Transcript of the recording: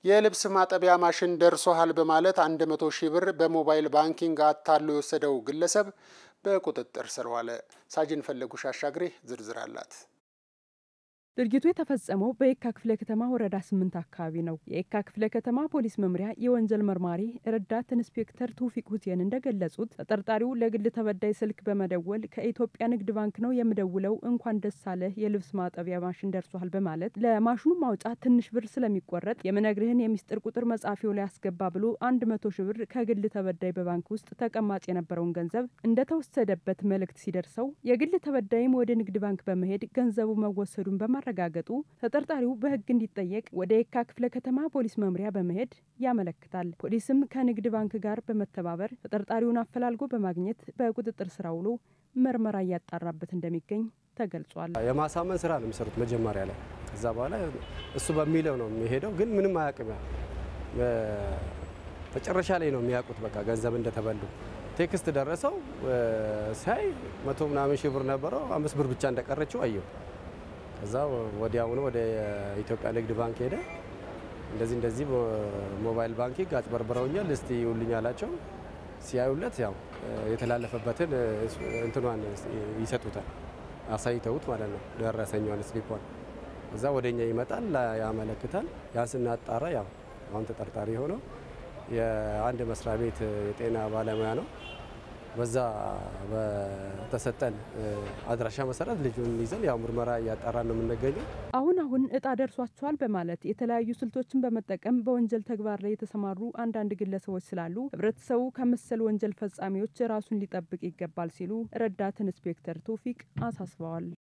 የልብስ ማጠቢያ ማሽን ደርሶሃል በማለት 100 ሺህ ብር በሞባይል ባንኪንግ አታሎ የወሰደው ግለሰብ በቁጥጥር ስር ዋለ። ሳጅን ፈለጉሽ አሻግሬ ዝርዝር አላት። ድርጊቱ የተፈጸመው በየካ ክፍለ ከተማ ወረዳ ስምንት አካባቢ ነው። የየካ ክፍለ ከተማ ፖሊስ መምሪያ የወንጀል መርማሪ ረዳት ኢንስፔክተር ቱፊቅ ሁሴን እንደገለጹት ተጠርጣሪው ለግል ተበዳይ ስልክ በመደወል ከኢትዮጵያ ንግድ ባንክ ነው የምደውለው፣ እንኳን ደስ አለህ የልብስ ማጠቢያ ማሽን ደርሷል በማለት ለማሽኑ ማውጫ ትንሽ ብር ስለሚቆረጥ የምነግርህን የሚስጥር ቁጥር መጻፊው ላይ አስገባ ብሎ አንድ መቶ ሺህ ብር ከግል ተበዳይ በባንክ ውስጥ ተቀማጭ የነበረውን ገንዘብ እንደተወሰደበት መልእክት ሲደርሰው የግል ተበዳይም ወደ ንግድ ባንክ በመሄድ ገንዘቡ መወሰዱን በማ ማረጋገጡ ተጠርጣሪው በሕግ እንዲጠየቅ ወደ የካ ክፍለ ከተማ ፖሊስ መምሪያ በመሄድ ያመለክታል። ፖሊስም ከንግድ ባንክ ጋር በመተባበር ተጠርጣሪውን አፈላልጎ በማግኘት በቁጥጥር ስር ውሎ ምርመራ እያጣራበት እንደሚገኝ ተገልጿል። የማሳመን ስራ ነው የሚሰሩት መጀመሪያ ላይ። ከዛ በኋላ እሱ በሚለው ነው የሚሄደው፣ ግን ምንም አያውቅም። መጨረሻ ላይ ነው የሚያውቁት በቃ ገንዘብ እንደተበሉ ቴክስት ደረሰው። ሲያይ መቶ ምናምን ሺህ ብር ነበረው፣ አምስት ብር ብቻ እንደቀረችው አየው። ከዛ ወዲያውኑ ወደ ኢትዮጵያ ንግድ ባንክ ሄደ። እንደዚህ እንደዚህ ሞባይል ባንኪንግ አጭበርብረውኛል፣ እስቲ ይውልኝ አላቸው። ሲያዩለት ያው የተላለፈበትን እንትኗን ይሰጡታል፣ አሳይተውት ማለት ነው ደረሰኛዋን ስሊኳን። እዛ ወደኛ ይመጣል፣ ያመለክታል። ያን ስናጣራ ያው አሁን ተጠርጣሪ የሆነው የአንድ መስሪያ ቤት የጤና ባለሙያ ነው። በዛ በተሰጠን አድራሻ መሰረት ልጁን ይዘን ያው ምርመራ እያጣራን ነው የምንገኘው። አሁን አሁን እጣ ደርሷቸዋል በማለት የተለያዩ ስልቶችን በመጠቀም በወንጀል ተግባር ላይ የተሰማሩ አንዳንድ ግለሰቦች ስላሉ ሕብረተሰቡ ከመሰል ወንጀል ፈጻሚዎች ራሱን ሊጠብቅ ይገባል ሲሉ ረዳት ኢንስፔክተር ቶፊቅ አሳስበዋል።